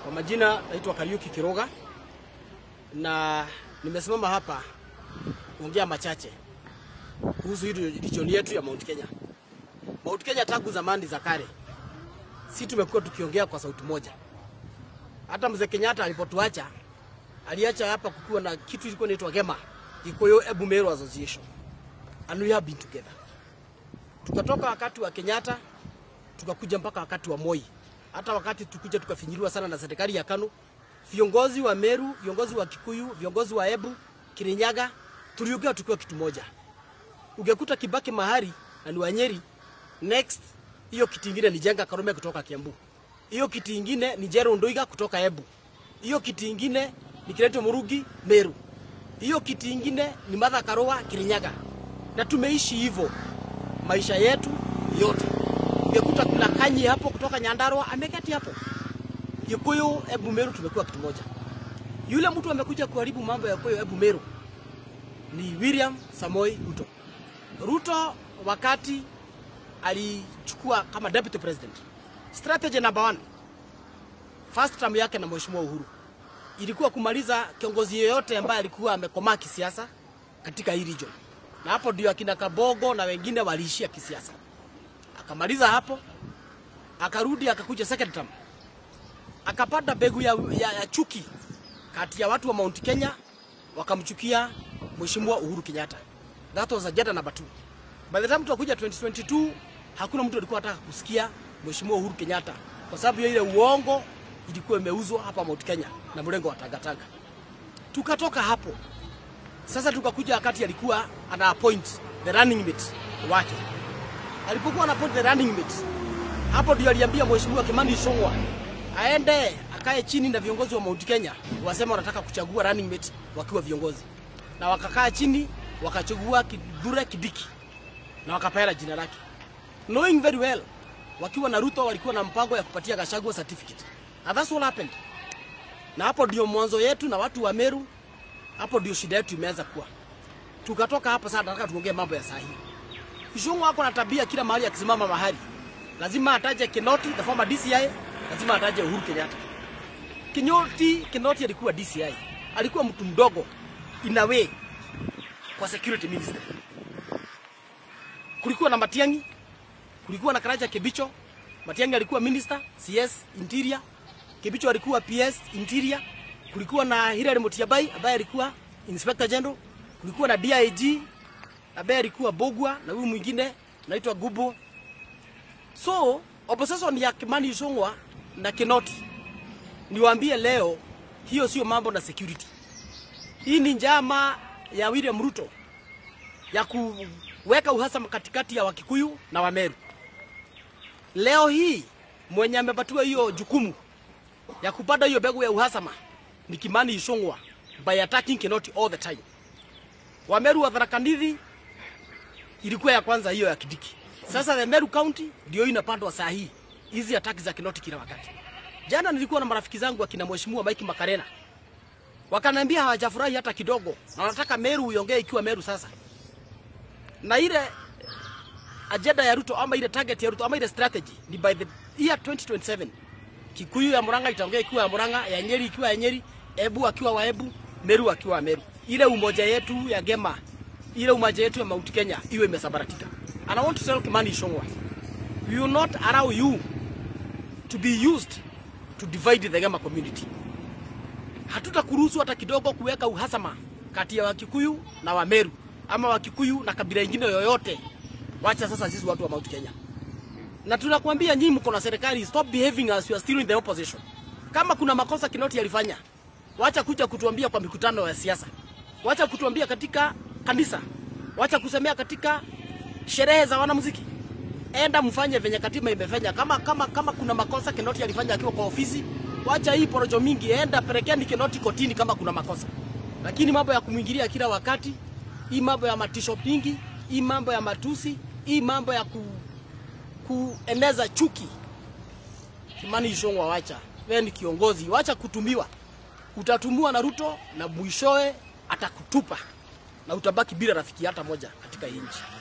Kwa majina naitwa Kariuki Kiroga na nimesimama hapa kuongea machache kuhusu hii region yetu ya Mount Kenya. Mount Kenya tangu zamani za kale, si tumekuwa tukiongea kwa sauti moja. Hata mzee Kenyatta alipotuacha aliacha hapa kukiwa na kitu ilikuwa inaitwa GEMA, Gikuyu Ebu Meru Association, and we have been together. Tukatoka wakati wa Kenyatta tukakuja mpaka wakati wa Moi, hata wakati tukuja tukafinyiliwa sana na serikali ya KANU, viongozi wa Meru, viongozi wa Kikuyu, viongozi wa Ebu, Kirinyaga, tuliongea tukiwa kitu moja. Ungekuta Kibaki mahali na ni Wanyeri, next hiyo kiti ingine ni Jenga Karume kutoka Kiambu, hiyo kiti ingine ni Jero Ndoiga kutoka Ebu, hiyo kiti ingine ni Kireto Murugi Meru, hiyo kiti ingine ni Martha Karua Kirinyaga, na tumeishi hivyo maisha yetu yote. Ungekuta kuna Kanyi hapo kutoka Nyandarua ameketi hapo. Gikuyu, Ebu Meru tumekuwa kitu moja. Yule mtu amekuja kuharibu mambo ya Gikuyu, Ebu Meru ni William Samoi Ruto. Ruto wakati alichukua kama deputy president, strategy number one, first term yake na Mheshimiwa Uhuru ilikuwa kumaliza kiongozi yeyote ambaye alikuwa amekomaa kisiasa katika hii region, na hapo ndio akina Kabogo na wengine waliishia kisiasa. Akamaliza hapo, akarudi akakuja second term, akapata mbegu ya, ya, ya chuki kati ya watu wa Mount Kenya, wakamchukia Mheshimiwa Uhuru Kenyatta. That was agenda number two. By the time tunakuja 2022 hakuna mtu alikuwa anataka kusikia Mheshimiwa Uhuru Kenyatta kwa sababu ya ile uongo ilikuwa imeuzwa hapa Mount Kenya na mrengo wa Tangatanga. Tukatoka hapo sasa, tukakuja wakati alikuwa ana appoint the running mate wake. Alipokuwa ana appoint the running mate, hapo ndio aliambia Mheshimiwa Kimani Ichung'wah aende akae chini na viongozi wa Mount Kenya, wasema wanataka kuchagua running mate wakiwa viongozi, na wakakaa chini wakachagua Kithure Kindiki na wakapeana jina lake, knowing very well wakiwa na Ruto walikuwa na mpango ya kupatia Gachagua certificate. And that's what happened. Na hapo ndio mwanzo yetu na watu wa Meru, hapo ndio shida yetu imeanza kuwa. Tukatoka hapo sasa, nataka tuongee mambo ya sahihi. Kishungu wako na tabia kila mahali akisimama mahali lazima ataje Kinoti, the former DCI, lazima ataje Uhuru Kenyatta. Kinoti, Kinoti alikuwa DCI, alikuwa mtu mdogo in a way kwa security minister. Kulikuwa na Matiang'i, kulikuwa na Karacha Kibicho. Matiang'i alikuwa minister CS interior, Kibicho alikuwa PS interior. Kulikuwa na Hilary Mutyambai ambaye alikuwa inspector general. Kulikuwa na DIG ambaye alikuwa Bogwa na huyu mwingine anaitwa Gubo. So opposition ya Kimani Ichung'wah na Kinoti, niwaambie leo, hiyo sio mambo na security. Hii ni njama ya William Ruto ya kuweka uhasama katikati ya Wakikuyu na Wameru. Leo hii mwenye amepatiwa hiyo jukumu ya kupanda hiyo mbegu ya uhasama ni Kimani Ichung'wah by attacking Kinoti all the time. Wameru wa Tharaka Nithi ilikuwa ya kwanza hiyo ya Kidiki. Sasa the Meru County ndio inapandwa saa hii hizi ataki za Kinoti kila wakati. Jana nilikuwa na marafiki zangu akina Mheshimiwa Mike Makarena wakaniambia hawajafurahi hata kidogo, na wanataka Meru iongee ikiwa Meru sasa, na ile agenda ya Ruto ama ile target ya Ruto ama ile strategy ni by the year 2027 Kikuyu ya Murang'a itaongea ikiwa ya Murang'a, ya Nyeri ikiwa ya Nyeri, Ebu akiwa wa Ebu, Meru akiwa wa Meru. Ile umoja yetu ya Gema, ile umoja yetu ya Mount Kenya iwe imesabaratika. And I want to tell Kimani Ichung'wah, we will not allow you to be used to divide the Gema community. Hatutakuruhusu hata kidogo kuweka uhasama kati ya Wakikuyu na Wameru ama Wakikuyu na kabila ingine yoyote. Wacha sasa sisi watu wa Mount Kenya. Na tunakwambia nyinyi mko na serikali, stop behaving as you are still in the opposition. Kama kuna makosa Kinoti alifanya, wacha kuja kutuambia kwa mikutano ya siasa, wacha kutuambia katika kanisa, wacha kusemea katika sherehe za wanamuziki. Enda mfanye venye katiba imefanya. Kama kama kama kuna makosa Kinoti alifanya akiwa kwa ofisi, wacha hii porojo mingi, enda pelekeni Kinoti kotini kama kuna makosa. Lakini mambo ya kumwingilia kila wakati, hii mambo ya matisho pingi, hii mambo ya matusi, hii mambo ya ku, kueneza chuki. Kimani Ichung'wah, wacha wewe ni kiongozi, wacha kutumiwa. Utatumiwa na Ruto na mwishowe atakutupa na utabaki bila rafiki hata moja katika hii nchi.